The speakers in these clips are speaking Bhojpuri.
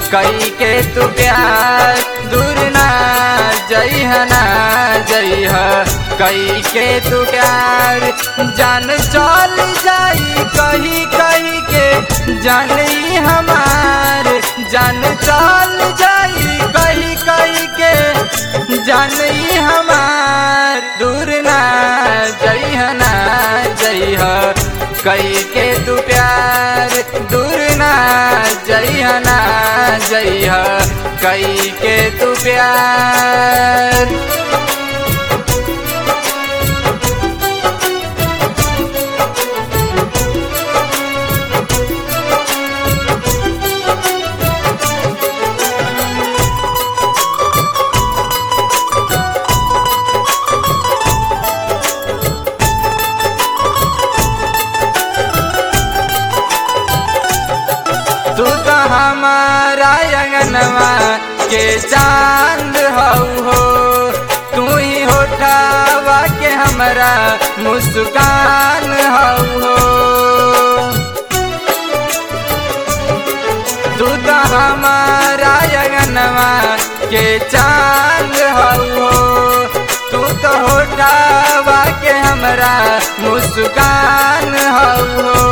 कई के तू प्यार दूर ना जइह ना जइह कई के तू प्यार जान चल जाई कही कही के जान ई हमार जान चल जाई कही कही के जान ई हमार दूर ना जइह ना जइह कई के तू प्यार दूर ना जइह ना जइह कई के तू प्यार तू तो हमारा अंगनवा के चांद हऊ हो तू ही होठावा के हमरा मुस्कान हऊ हो तू तो हमारा अंगनवा के चांद हऊ हो तू तो होठावा के हमरा मुस्कान हऊ हो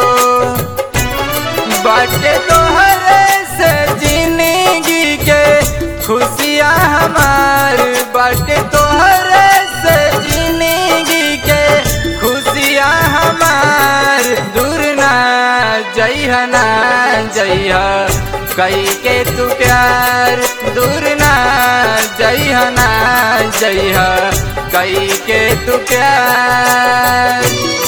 बाटे तोहरे से जिंदगी के खुशियाँ हमार बाटे तोहरे से जिंदगी के खुशियाँ हमार दूर ना जइह ना जइह कई के तू प्यार दूर ना जइह ना जइह कई के तू प्यार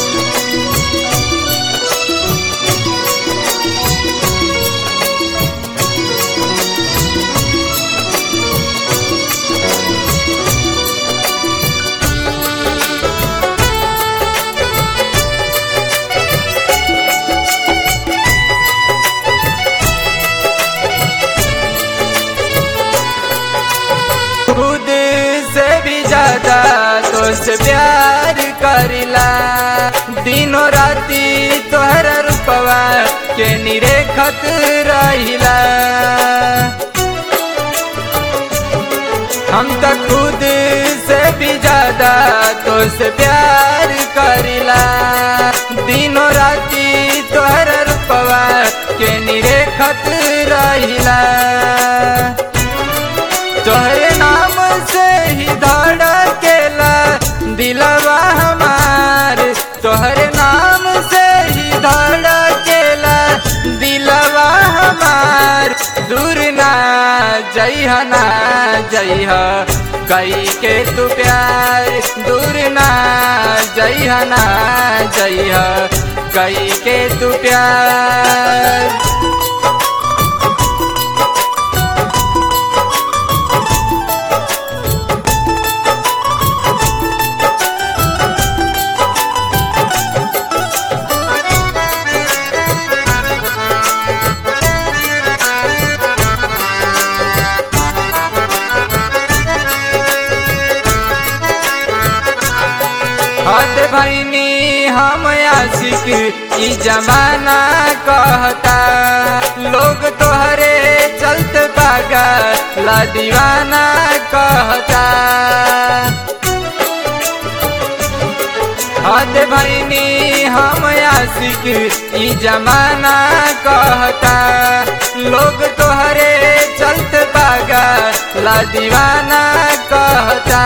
खुद से भी ज्यादा तो से प्यार करिला दिनों राती तोहर रूपवा के निरेखत रहिला हम तो खुद से भी ज्यादा तो से प्यार करिला दिनों राती तोहर रूपवा के निरेखत रहिला तोहरे नाम से ही धड़केला दिलवा हमार तोहरे नाम से ही धड़केला दिलवा हमार दूर ना जइह ना जइह कई के तू प्यार दूर ना जइह ना जइह कई के तू प्यार हद भैनी हम आशिक ई जमाना कहता लोग तोहरे चलत पागा ला दीवाना कहता हद भैनी हम आशिक ई जमाना कहता लोग तोहरे चलत पागा ला दीवाना कहता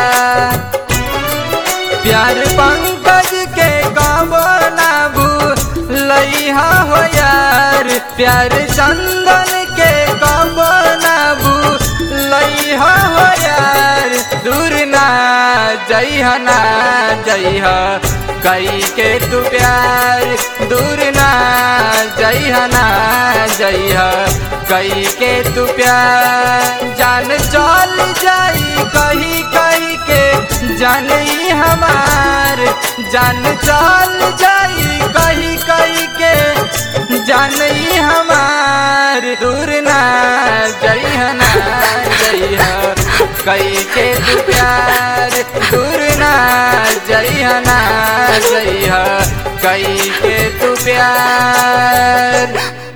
प्यार पंकज के काबो ना भूलैहा हो यार प्यार चंदन के काबो ना भूलैहा हो यार दूर ना जइह ना जइह कई के तू प्यार दूर ना जइह ना जइह कई के तू प्यार जान चल जाई कही कही के जान ई हमार जान चल जाई कही कही के जान ई हमार दूर ना जइह ना जइह कई के तू प्यार दूर ना जइह ना जइह कई के तू प्यार